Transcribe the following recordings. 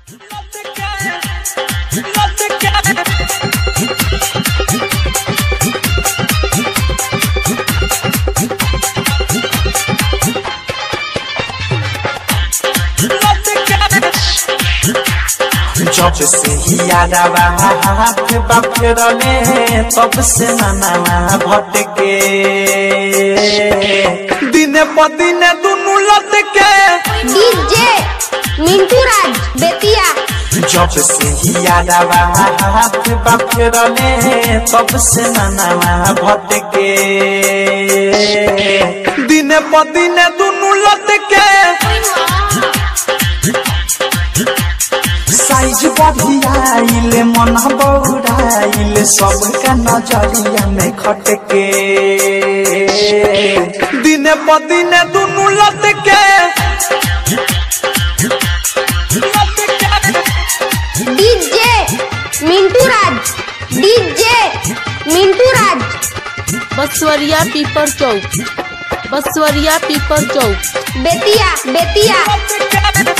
जब से ही यादवा हाथ बफरले तब से ननावा भटके दिने प दिने दुनु लटके डीजे मिंटू राज बेतिया जब से ही यादवा हाथ बफरले तब से ननावा भटके दिने प दिने दुनु लटके साइज बढ़ियाइले मन बौराइले सबका नजरिया में खटके दिने प दिने दुनु लटके डीजे मिंटू राज डीजे मिंटू राज बसवरिया पीपर चौक बसवरिया पीपर चौक बेतिया बेतिया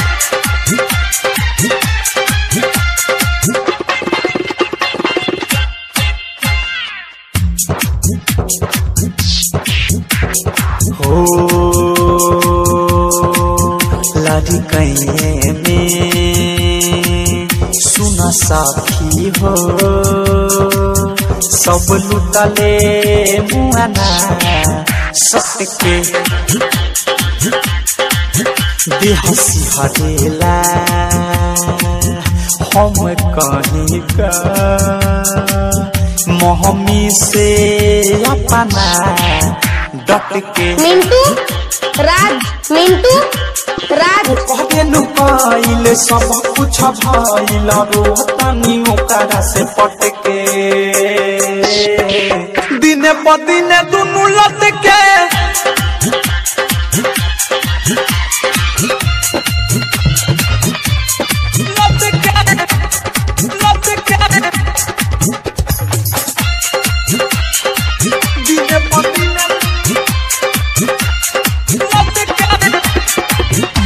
हो लड़ी कैये में सुन साथी हो सब लुटले मुआना सटके बेहसी हरेला हम कहीं का मोहमी से अपना डट के मिंटू राज मिंटू राज कहबे नु पाइल सब कुछ भइल रोहतनी ओकरा से पटके दिने प दिने दुनु लटके दिने प दिने लटके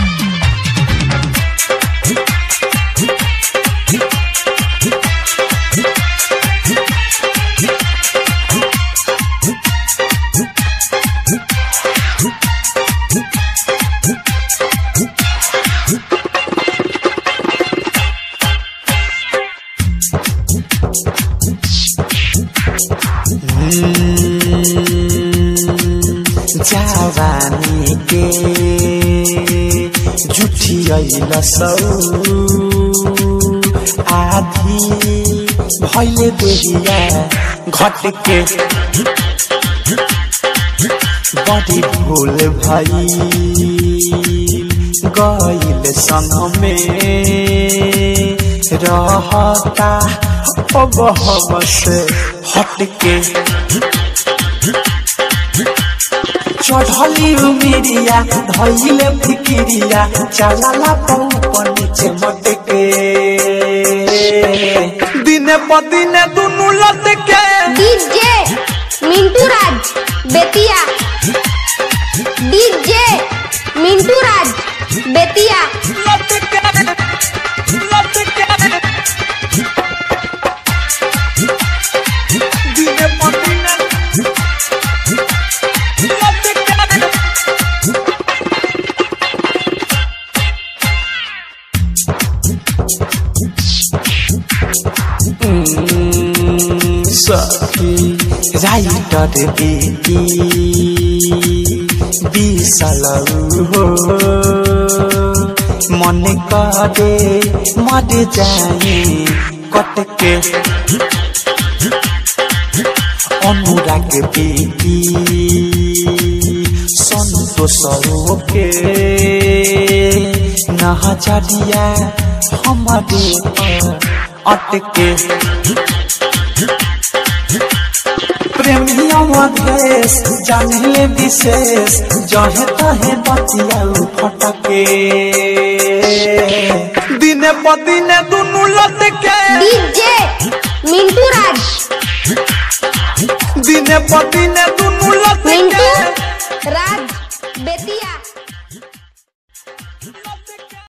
जवानी के जुठियल सौ आधी भैले देहिया घट के बड़ी भूल भई गईल संग में रहता अब हम से हट के चढ़ली उमिरिया धैले फिकिरिया चलाला ऊपर नीचे मटके दिने प दिने दुनु लटके डीजे मिंटू राज बेतिया डीजे मिंटू राज बेतिया लटके लटके दिने प दिने लटके सखी राइटर बेटी बिसल हो मन करे मर जाए कटके अनुराग बेटी संतोष के नहचरिया हमारे पर अटके प्रेमिया मधेश जानिले विशेष जहे तहे बतिया फटके दिने प दिने दुनु लटके डीजे मिंटू राज दिने प दिने दुनु लटके मिंटू राज